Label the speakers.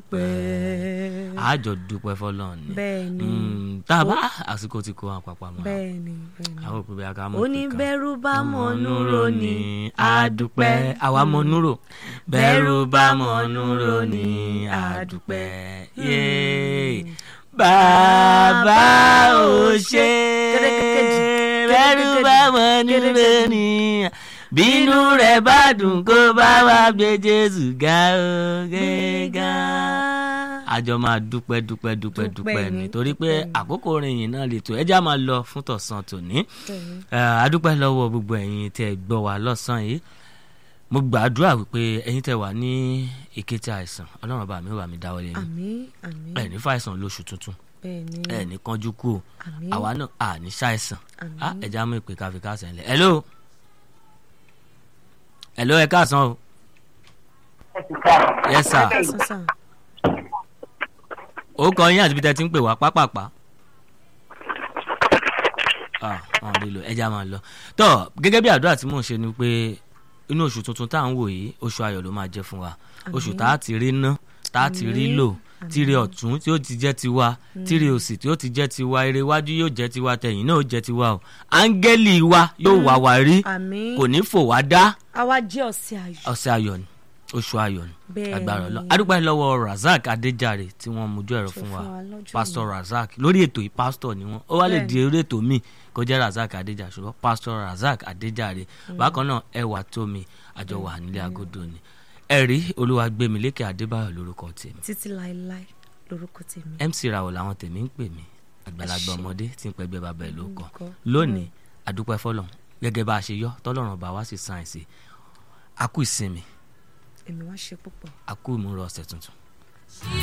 Speaker 1: dúpẹ́.
Speaker 2: àjọ dúpẹ́ fọlọ́run ni
Speaker 1: bẹ́ẹ̀ni
Speaker 2: Mm, tá a bá àsìkò ti kó wọn papọ̀ mọ́
Speaker 1: bẹ́ẹ̀ni bẹ́ẹ̀ni.
Speaker 2: àwọn òpin bẹ́ẹ̀ ká mọ̀
Speaker 1: ó ní bẹ́rù bá mọ̀ núrò ní
Speaker 2: àdúpẹ́ àwa mọ̀ núrò bẹ́rù bá mọ̀ núrò ní àdúpẹ́ yéé bàbá ò ṣe bẹ́rù bá mọ̀ núrò ní bínú rẹ̀ bá dùn kó bá wa gbé Jésù ga ó gẹ́gà àjọ máa dúpẹ́ dúpẹ́ dúpẹ́
Speaker 1: Dúpẹ́
Speaker 2: dúpẹ́
Speaker 1: ni,
Speaker 2: nítorí pé
Speaker 1: dúpẹ́ ni.
Speaker 2: àkókò orin yìí náà lè tó ẹjá máa lọ fún tọ̀sán tòní
Speaker 1: Bẹ́ẹ̀ni.
Speaker 2: Eh, adúpẹ́ lọ́wọ́ gbogbo ẹ̀yin tẹ́ ẹ gbọ́ wa lọ́sàn-án yìí mo gbàdúrà wípé ẹ̀yin tẹ́ wà ní ìkété àìsàn ọlọ́run bá mi wà mí dáwọ́lé yín
Speaker 1: àmín àmín
Speaker 2: ẹ̀ ní fàìsàn lóṣù tuntun
Speaker 1: bẹ́ẹ̀ni
Speaker 2: ẹ̀ ní kánjú kú o
Speaker 1: àmín
Speaker 2: àwa náà à ní ṣàìsàn
Speaker 1: àmín.
Speaker 2: á ẹja mú ìpè káfí káàsán lẹ hello hello ẹ káàsán o yes sir
Speaker 1: sọ́sàn
Speaker 2: ó kọ yín àti bí tẹ́ ti ń pè wá pápápá ah wọn lè lò ẹja máa lọ tó gẹ́gẹ́ bí àdúrà tí mò ń ṣe ni pé inú oṣù tuntun tá à ń wò yìí oṣù ayọ̀ ló máa jẹ́ fún wa oṣù tá a ti rí ná tá a ti rí lò tíre ọ̀tún tí ó ti jẹ́ tiwa tíre òsì tí ó ti jẹ́ tiwa ire iwájú yóò jẹ́ tiwa tẹ̀yìn náà ó jẹ́ tiwa o áńgẹ́lì wa yóò wá wa rí
Speaker 1: àmín
Speaker 2: kò ní fò wá dá
Speaker 1: àwa jẹ́ ọ̀sẹ̀ ayọ̀
Speaker 2: ọ̀sẹ̀ ayọ̀ ni oṣù ayọ̀ ni
Speaker 1: Bẹ́ẹ̀
Speaker 2: agbára
Speaker 1: ni.
Speaker 2: Ọlọ́run adúpẹ́ lọ́wọ́ Razak Adéjàre tí wọ́n mójú ẹ̀rọ fún wa
Speaker 1: lọ́jọ́
Speaker 2: pastor Razak lórí ètò yìí pastor ni wọ́n ó wá lè
Speaker 1: Bẹ́ẹ̀
Speaker 2: di orí ètò míì kó jẹ́ Razak Adéjàre ṣùgbọ́n pastor Razak Adéjàre bákan náà ẹwà tómi àjọ wà nílé agodo ni ẹ̀rí Olúwagbémilékè Adébáyọ̀ lórúkọ tèmi
Speaker 1: títí láéláé lórúkọ tèmi.
Speaker 2: MC Rawọ làwọn tèmi ń pè mí àgbàlagbà
Speaker 1: Ẹ ṣé.
Speaker 2: ọmọdé tí ń pẹgbẹ́ bàbá ẹ̀ ló kọ
Speaker 1: Lórúkọ.
Speaker 2: lónìí àdúpẹ́ fọlọ́n gẹ́gẹ́ bá a ṣe yọ tọ́lọ́run bá wá sí sáyẹ̀nsì a kú ìsinmi
Speaker 1: èmi wá ṣe púpọ̀.
Speaker 2: a kú ìmúra ọ̀sẹ̀ tuntun.